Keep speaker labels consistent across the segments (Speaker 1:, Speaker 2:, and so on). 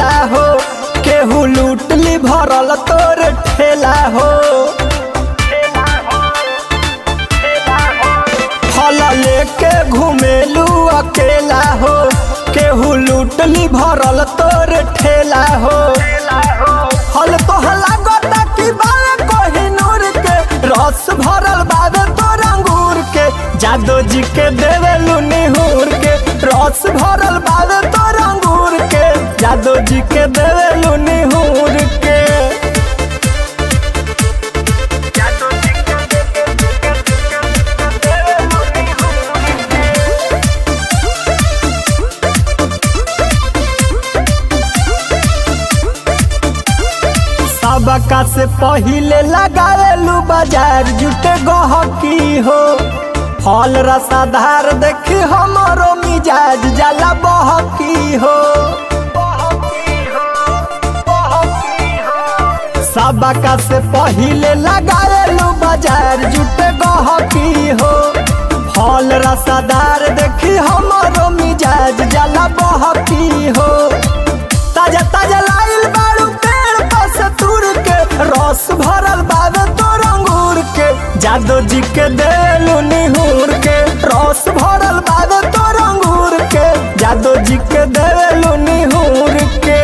Speaker 1: मेला हो केहू लूटली भरल तोर ठेला हो फल लेके घुमेलू अकेला हो केहू लूटली भरल तोर ठेला हो फल तोहला गोटा की बावे कोहिनूर के रस भरल बावे तोर अंगूर के जादो जी के देवेलू निहूर के रस भरल बावे तोर अंगूर के जादो जी के देवेलू निहूर के सबका से पहिले लगावेलू बाजार जुटे गहकी हो फल रसाधार देखी हमरो मिजाज जाला बहकी हो सबका से पहिले लगावेलू बाजार जुटे गहकी हो फल रसादार देखी हमरो मिजाज जाला बहकी हो ताजा ताजा लाइल बाड़ू पेड़ पास तुर के रस भरल बावे तोर अंगूर के जादो जी के देलू निहूर के रस भरल बावे तोर अंगूर के जादो जी के देलू निहूर के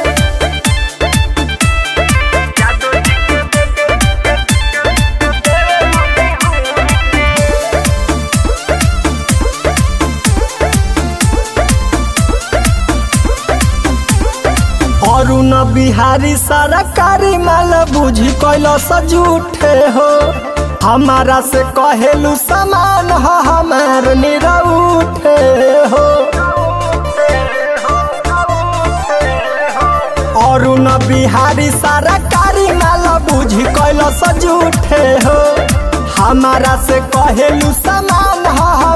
Speaker 1: अरुण बिहारी सरकारी माल बुझी कैलो सजूठे हो हमारा से कहेलू समान हो हमार निरउठे हो अरुण बिहारी सरकारी माल बुझी कैलो सजूठे हो हमारा से कहेलू समान हो